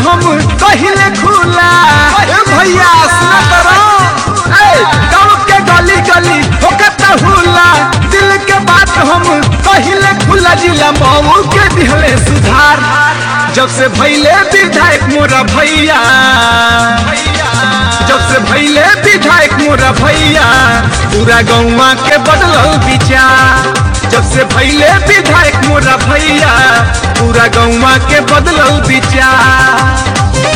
हम कहिले खुला ए भैया सुना करो ए गाँव के गली गली होकत हुला दिल के बात हम कहिले खुला जिला मऊ के दिहले सुधार जब से भैले विधायक मोरा भैया जब से भैले विधायक मोरा भैया पूरा गौवा के बदलल विचार जब से भैले विधायक मोरा भैया पूरा गौवा के बदलल विचार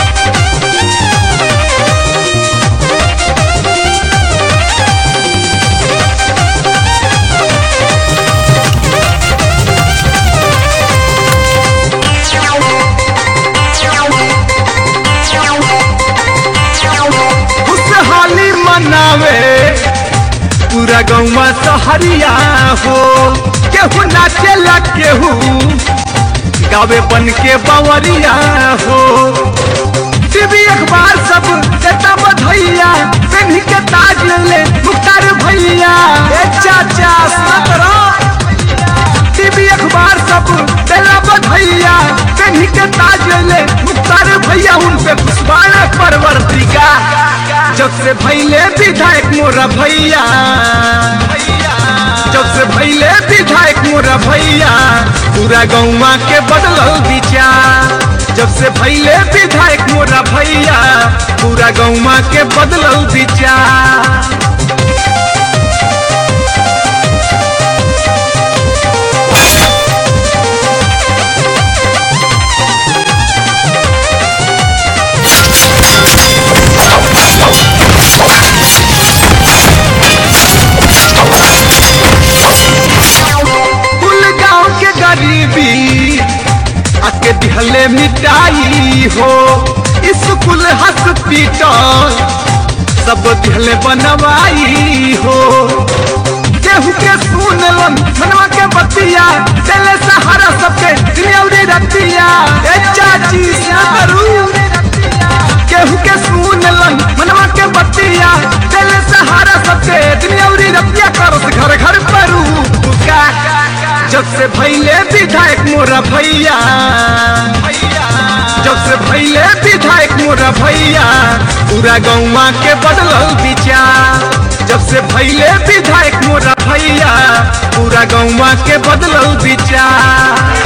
खुशहाली मनावे पूरा गौवा सहरिया हो केहू नाचेला केहू गावे बन के बवरिया हो टीवी अखबार सब देता बधैया पेन्ही के ताज ले मुख्तार भैया ए चाचा सुना करो टीवी अखबार सब देला बधैया पेन्ही के ताज ले मुख्तार भैया उन पे पुष्पाण परवर्तिका जब से भैले विधायक मोरा भैया जब से भैले विधायक मोरा भैया पूरा गौवा के बदलल विचार जब से भैले विधायक मोरा भैया पूरा गौवा के बदलल विचार कुल गांव के गरीबी आके दिहले मिटाई हो स्कूल हॉस्पिटल सब दिहले बनवाई हो केहू के सुनलन मनवा के बतिया चले सहारा सबके दिनौरी रतिया ए चाची सारू केहू के सुनलन मनवा के बतिया चले सहारा सबके दिनौरी रतिया करत घर घर परू का जब से भैले विधायक मोरा भैया जब से भैले विधायक मोरा भैया पूरा गौवा के बदलल विचार जब से भैले विधायक मोरा भैया पूरा गौवा के बदलल विचार